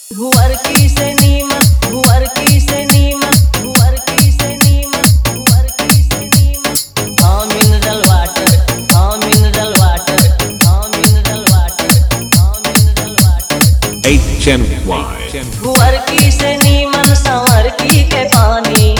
भुअर की से नीमन भुअर की से नीमन भुअर की से नीमन भुअर की से नीमन हाँ मिनरल वाटर हाँ मिनरल वाटर हाँ मिनरल वाटर हाँ मिनरल वाटर HNY. भुअर की से नीमन संवर की के पानी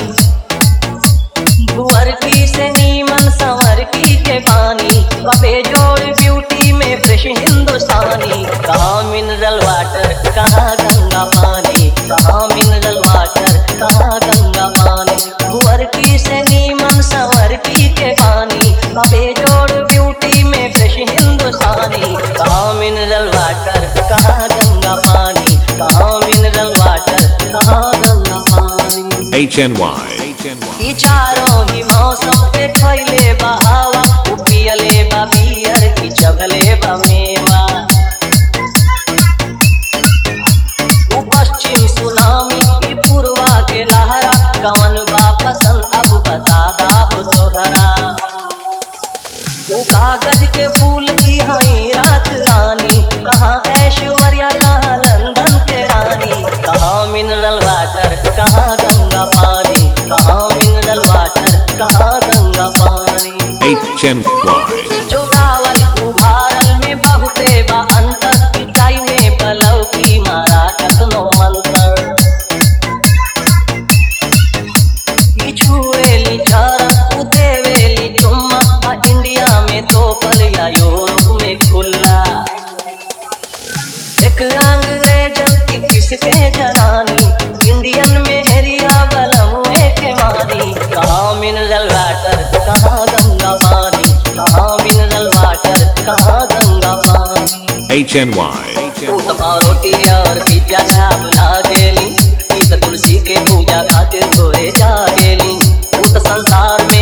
भुअर की से नीमन संवर की के पानी कपे जोड़ ब्यूटी में फ्रेश हिंदुस्तानी कहाँ मिनरल वाटर कहाँ गंगा पानी कहाँ मिनरल वाटर कहाँ गंगा पानी भुअर की से नीमन संवर की के पानी कपे जोड़ ब्यूटी में फ्रेश हिंदुस्तानी कहाँ मिनरल वाटर कहाँ गंगा पानी कहाँ मिनरल वाटर कहाँ गंगा पानी HNY. ई चारों ही मौसम पे खैले बा हवा उ पियले बा बियर की चगले बा मेवा उ पश्चिम सुनामी ई पूर्वा के लहरा कवन बा पसंद अब बता दाब तोहरा उ कागज के फूल की हई रात रानी कहाँ ऐश्वर्या कहाँ लंदन के रानी कहाँ मिनरल वाटर कहाँ गंगा पानी कहाँ मिनरल वाटर कहाँ गंगा पानी HNY. जो गावल उभारल में बहुते बा अंतर पिटाई में पलव की मारा कतनो मंतर ई छुएली झरक उ देवेली चुम्मा आ इंडिया में तो पल या यूरोप में खुला एक अंग्रेज की किसके जनानी इंडियन में हेरिया बलम के मारी कहाँ मिनरल वाटर कहाँ गंगा पानी कहाँ मिनरल वाटर कहाँ गंगा पानी HNY. उपमा रोटी और पिज्जा चाप लागेली ई त तुलसी के पूजा खातिर गोरे जागेली उ त संसार में